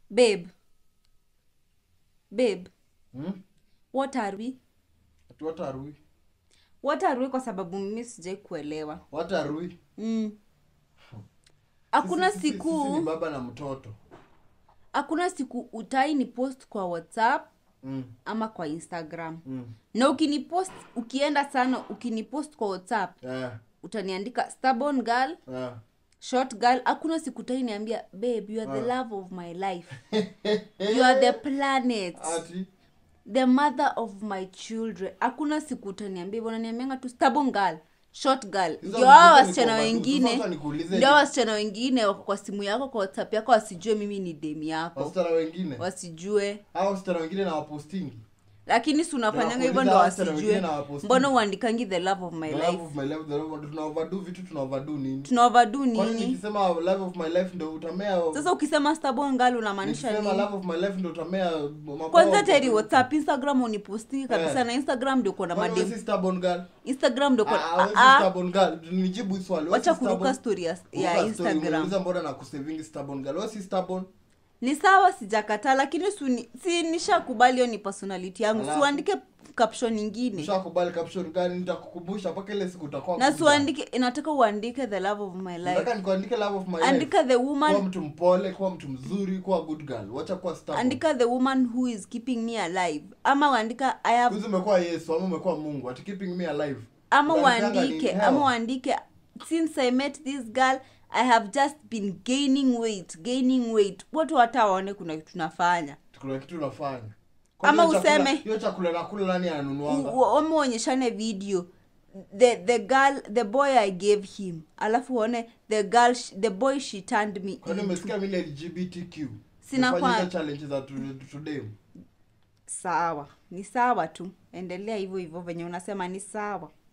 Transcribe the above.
babe babe Hmm? what are we Ati what are we? what are we kwa sababu mimi sijai kuelewa What are we? mm. hakuna Sisi- sisi- sisi ni siku baba na mtoto. hakuna siku utai ni post kwa whatsapp Mm. ama kwa instagram Mm. na ukinipost ukienda sana ukinipost kwa whatsapp Yeah. utaniandika stubborn girl Yeah. short girl hakuna siku utai niambia babe you are the love of my life you are the planet Ati the mother of my children hakuna siku utaniambia hivyo unaniambianga tu stubborn girl short girl Hizo ndio hao ni- wasichana sasa wengine nikuulize ndio hao wasichana wengine wako kwa simu yako kwa whatsapp yako wasijue mimi ni demi yako wasichana wengine wasijue hao wasichana wengine na wapostingi lakini si unafanyanga hivyo Nakuuliza ndo wasichana wengine wasijue na waposti. mbona uandikangi the love of my The life love of my life, the love of- tuna overdo vitu tuna overdo nini tuna overdo kwani nini nikisema love of my life ndo utamea sasa ukisema stubborn girl unamaanisha nikisema nini love of my life ndo utamea mabawa kwanza kwa- teri whatsapp instagram unipostingi kabisa Eh. na instagram ndio kuna Kwani wewe madem si stubborn girl instagram ndio Ah, kuna wewe si Ah, ah. stubborn girl nijibu hii swali Wewe wacha si kuruka stubborn? story ya, Kuruka ya story, instagram umeuliza mbona na kusavingi stubborn girl wewe si stubborn ni sawa sijakataa lakini suni, si nishakubali hiyo ni personality yangu Alafu? siuandike caption ingine ushakubali caption gani nitakukumbusha mpaka ile siku utakuwa na mkubwa. siuandike inataka uandike the love of my nataka life nikuandike love of my life andika the kuwa woman mtu mpole kuwa mtu mzuri kuwa good girl wacha kuwa stubborn andika the woman who is keeping me alive ama uandika i have Kuzi umekuwa yesu ama umekuwa mungu ati keeping me alive ama Unaandikanga uandike nini? ama Hell. uandike since i met this girl i have just been gaining weight gaining weight watu hata waone kuna kitu tunafanya kuna kitu unafanya Ama Kwani hiyo chakula- useme- hiyo chakula nakula nani ananunuanga ama uonyeshane video the the girl the boy i gave him alafu uone the girl sh- the boy she turned me kwani into. umesikia mimi lgbtq Sina Nafanya kwa- hizo challenge za to- today sawa ni sawa tu endelea hivyo hivyo venye unasema ni sawa